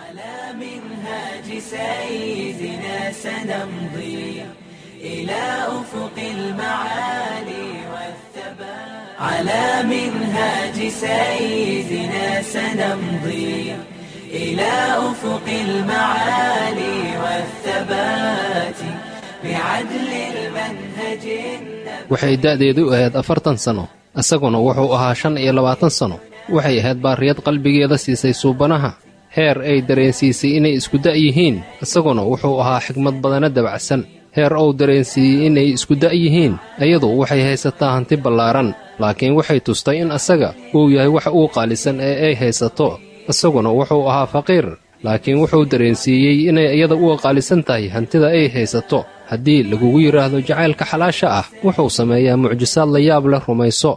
على منهاج سيدنا سنمضي إلى أفق المعالي والثبات على منهاج سيدنا سنمضي إلى أفق المعالي والثبات بعدل المنهج النبوي waxay da'deedu ahayd afartan sanno isaguna wuxuu ahaa shan iyo labaatan sanno waxay ahayd baariyad qalbigeeda siisay suubanaha heer ay dareensiisay inay isku da' yihiin isaguna wuxuu ahaa xigmad badana dabacsan heer uu dareensiiyey inay isku da' yihiin iyadu waxay haysataa hanti ballaaran laakiin waxay tustay in asaga uu yahay wax uu qaalisan ee ay haysato isaguna wuxuu ahaa faqiir laakiin wuxuu dareensiiyey inay iyada u qaalisan tahay hantida ay haysato haddii lagugu yidhaahdo jacaylka xalaasha ah wuxuu sameeyaa mucjisaad la yaab leh rumayso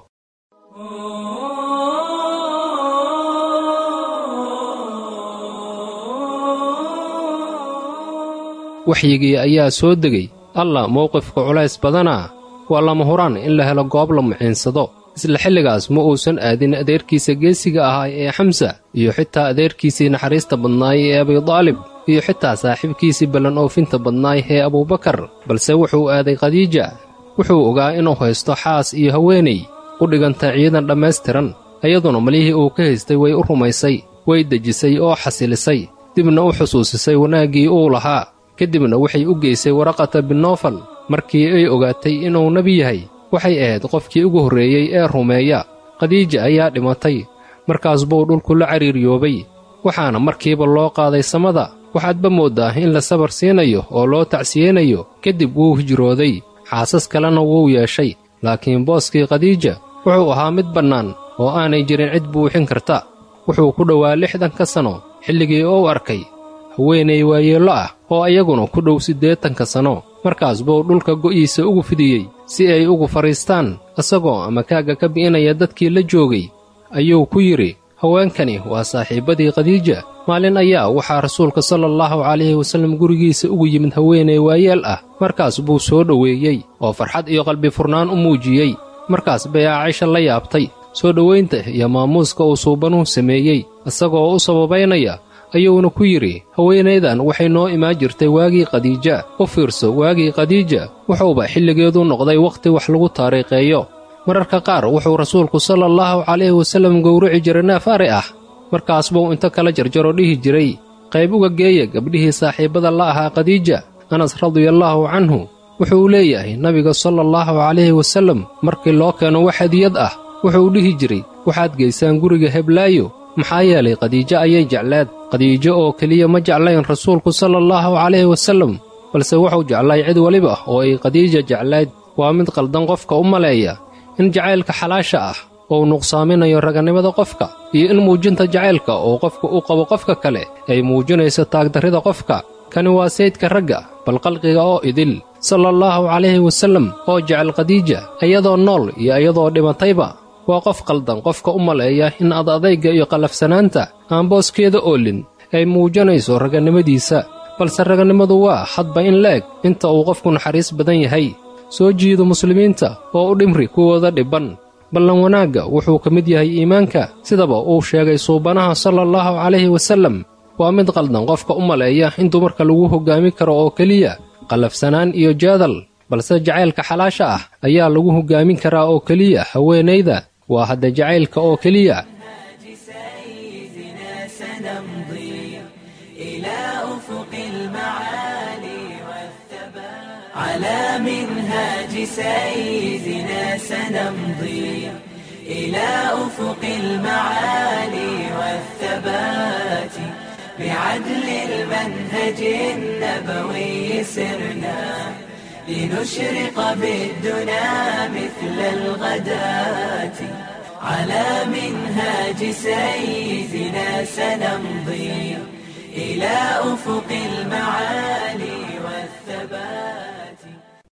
waxyigii ayaa soo degay allah mowqifka culays badanaa waa lama huraan in la helo goob la muciinsado isla xilligaas ma uusan aadin adeerkiisa geesiga ahaa ee xamsa iyo xitaa adeerkiisii naxariista badnaay ee abidaalib iyo xitaa saaxiibkiisii ballan oofinta badnaay ee abuubakar balse wuxuu aaday khadiija wuxuu ogaa inuu haysto xaas iyo haweenay u dhiganta ciidan dhammaystiran iyaduna malihii uu ka haystay way u rumaysay way dejisay oo xasilisay dibna u xusuusisay wanaaggii uu lahaa kadibna waxay u geysay waraqata binofal markii ay ogaatay inuu nebi yahay waxay ahayd qofkii ugu horreeyey ee rumeeya khadiija ayaa dhimatay markaas buu dhulku la cariiriyoobay waxaana markiiba loo qaaday samada waxaadba mooddaa in la sabar siinayo oo loo tacsiyeynayo kadib wuu hijrooday xaasas kalena wuu yeeshay laakiin booskii khadiija wuxuu ahaa mid bannaan oo aanay jirin cid buuxin karta wuxuu ku dhowaa lixdanka sanno xilligii uu arkay haweenay waayeello ah oo ayaguna ku dhow siddeetanka sanno markaas buu dhulka go'iisa ugu fidiyey si ay ugu fadhiistaan isagoo amakaagga ka bi'inaya dadkii la joogay ayuu ku yidhi haweenkani waa saaxiibbadii khadiija maalin ayaa waxaa rasuulka sala allahu calayhi wasallam gurigiisa ugu yimid haweenay waayeel ah markaas buu soo dhoweeyey oo farxad iyo qalbi furnaan u muujiyey markaas bay aacisha la yaabtay soo dhowaynta iyo maamuuska uu suubanuhu sameeyey isagoo u sababaynaya ayuuna ku yidhi haweenaydan waxay noo imaan jirtay waagii khadiija u fiirso waagii khadiija wuxuuba xilligeedu noqday wakhti wax lagu taariikheeyo mararka qaar wuxuu rasuulku sala allahu calayhi wasallam gowrici jiray neef ari ah markaas buu inta kala jarjaro dhihi jiray qayb uga geeya gabdhihii saaxiibbada la ahaa khadiija anas radiallaahu canhu wuxuu leeyahay nabiga sala allahu calayhi wasallam markii loo keeno wax hadiyad ah wuxuu dhihi jiray waxaad geysaan guriga heblaayo maxaa yeelay khadiijo ayay jecleed khadiijo oo keliya ma jeclayn rasuulku sala allahu calayhi wasallam balse wuxuu jeclay cid weliba oo ay khadiija jeclayd waa mid qaldan qofka u maleeya in jacaylka xalaasha ah uu nuqsaaminayo raganimada qofka iyo in muujinta jacaylka oo qofka u qabo qofka kale ay muujinayso taagdarrida qofka kani waa saydka ragga bal qalqiga oo idil sala allahu calayhi wasallam oo jecel khadiija iyadoo nool iyo iyadoo dhimatayba waa qof qaldan qofka u maleeya in ad adayga iyo qallafsanaanta aan booskeeda oolin ay muujinayso raganimadiisa balse raganimadu waa hadba in la-eg inta uu qofku naxariis badan yahay soo jiido muslimiinta oo u dhimri kuwooda dhibban ballan wanaagga wuxuu ka mid yahay iimaanka sidaba uu sheegay suubanaha sala allahu calayhi wasallam waa mid qaldan qofka u maleeya in dumarka lagu hoggaami karo oo keliya qallafsanaan iyo jaadal balse jacaylka xalaasha ah ayaa lagu hoggaamin karaa oo keliya haweenayda waa hadda jacaylka oo keliya سيدنا سنمضي إلى أفق المعالي والثبات على منهاج سيدنا سنمضي إلى أفق المعالي والثبات بعدل المنهج النبوي سرنا لنشرق بالدنا مثل الغداة على منهاج سيدنا سنمضي إلى أفق المعالي والثبات